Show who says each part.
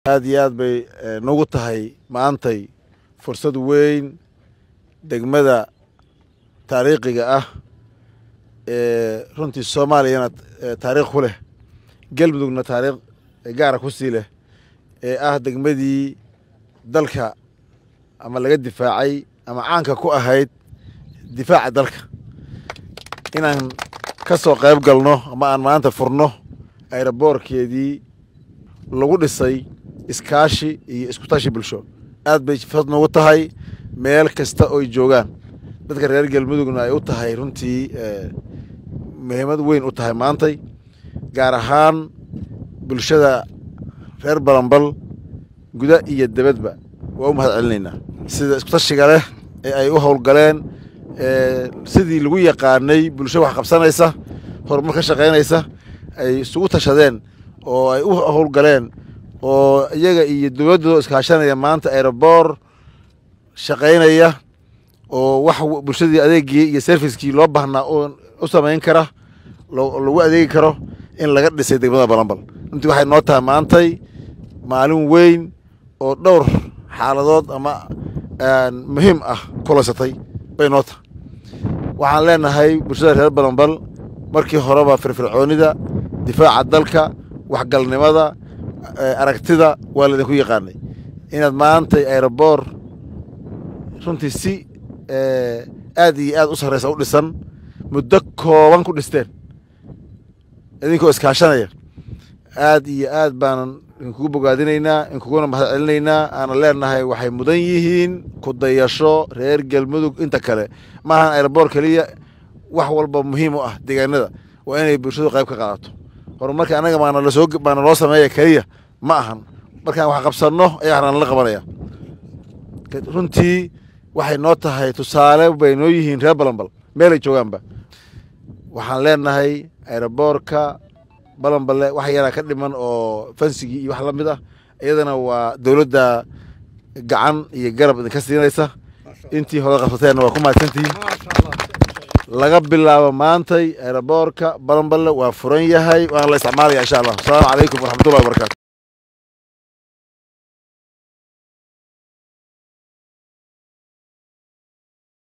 Speaker 1: aad iyo aad bay nagu tahay maantay fursad weyn degmada taariikhiga ah ee runtii soomaaliyana taariikh ku leh galmudugna taariikh gaara ku sii leh ee ah degmadii dalka ama laga difaacay ama caanka ku ahayd difaaca dalka inaan ka soo qayb galno ama aan maanta furno ayraboorkeedii lagu dhisay iskaashi iyo iskutashi bulsho aad bay fad noogu tahay meel kasta oy joogaan dadka reer galmudugna ay u tahay runtii muhiimad weyn u tahay maantay gaar ahaan bulshada reer balambal guda iyo debadba waa u mahad celinaynaa sida iskutashiga leh ee ay u howlgaleen sidii lagu yaqaanay bulsho wax qabsanaysa horumar ka shaqaynaysa ay isugu tashadeen oo ay u howlgaleen oo iyaga iyo dowladdooda iskaashanaya maanta aeroboor shaqaynaya oo wax bulshadii adeegii iyo serviskii loo baahnaa u samayn kara lagu adeegi karo in laga dhisay degmada balambal runtii waxay noo tahay maantay maalin weyn oo dhowr xaaladood ama muhiim ah kulaysatay bay noo tahay waxaan leenahay bulshada reer balambal markii horeba firfircoonida difaaca dalka waxgalnimada aragtida waa laydinku yaqaanay inaad maantay aeroboor runtii si aad iyo aad u sarreysa u dhisan muddo kooban ku dhisteen idinkoo iskaashanaya aad iyo aad baanan idinkugu bogaadinaynaa idinkuguna mahad celinaynaa aanan leenahay waxay mudan yihiin ku dayasho reer galmudug inta kale maahan aeroboor keliya wax walba muhiim u ah deegaanada waa inay bulshadu qayb ka qaadato horumarka annaga baana lasoo baana loo sameeya keliya ma ahan markaan wax qabsanno ayaa waxna nala qabanaya runtii waxay noo tahay tusaale bay noo yihiin reer balambal meelay joogaanba waxaan leenahay aeroboorka balamballe wax yaraa ka dhiman oo fansigii iyo wax la mid ah iyadana waa dowladda gacan iyo garab idinka siinaysa intii hore qabsateenna waa ku mahadsantihiin laga bilaabo maantay aeroboorka balamballe waa furan yahay waana la isticmaalaya insha allah asalaamu calaykum waraxmatullahi wabarakatu